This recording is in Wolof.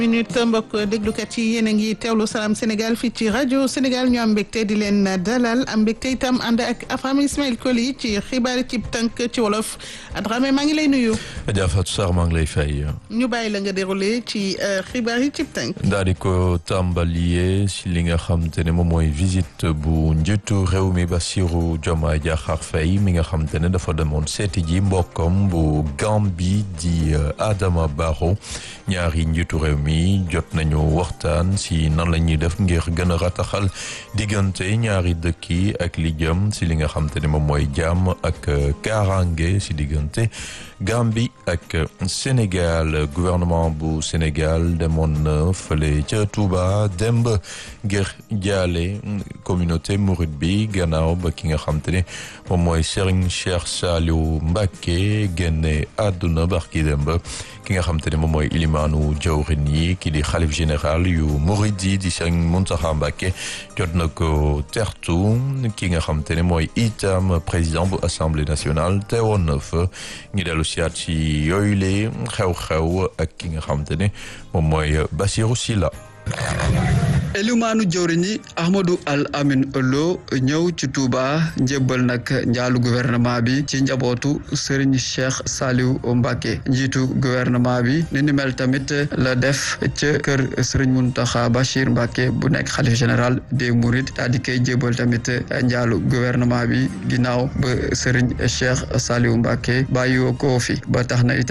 minute mbokk déglukat yi yéen a ngi teewlu salaam Sénégal fii ci rajo Sénégal ñu am mbégte di leen dalal am mbégte itam ànd ak Afam Ismaël Koli ci xibaar ci tënk ci wolof Dramé maa ngi lay nuyu. Adja Fatou Sarr maa ngi lay fay. ñu bàyyi la nga déroulé ci xibaar yi ci tënk. daal di ko tàmbalee si li nga xam te ne moom mooy visite bu njiitu réew mi Bassirou Diomaye Diakhar Faye mi nga xam te ne dafa demoon seeti ji mbokkam bu Gambie di Adama Barrow ñaari njiitu réew mi. jot nañu waxtaan si nan la ñuy def ngir gën a rataxal diggante ñaari dëkk yi ak li jëm si li nga xam te ne moom mooy jàmm ak kaaraange si diggante Gambie ak Sénégal gouvernement bu Sénégal demoon na fële ca Touba demb ngir jaale communauté mouride bi gannaaw ba ki nga xam te ne moom mooy Serigne Cheikh Saliou Mbacké génne àdduna barki demb ki nga xam te ne moom mooy ilimaanu jawrin yi ki di xalif général yu murid yi di Serigne Mountakha Mbacké jot na ko tertu ki nga xam te ne mooy itam président bu assemblée nationale teewoon na fa ñu dellu siyaat ci yooyu lee xew-xew ak ki nga xam te ne moom mooy Bassirou Sylla elimaanu jëwriñ yi Ahmadou Al Amin Lo ñëw ci Touba njébbal nag njaalu gouvernement bi ci njabootu Serigne Cheikh Saliou Mbacké njiitu gouvernement bi ni ni mel tamit la def ca kër Serigne Mountakha Bachir Mbacké bu nekk xalif général des Mourides daal di koy jébbal tamit njaalu gouvernement bi ginnaaw ba Serigne Cheikh Saliou Mbacké bàyyi ko fi ba tax na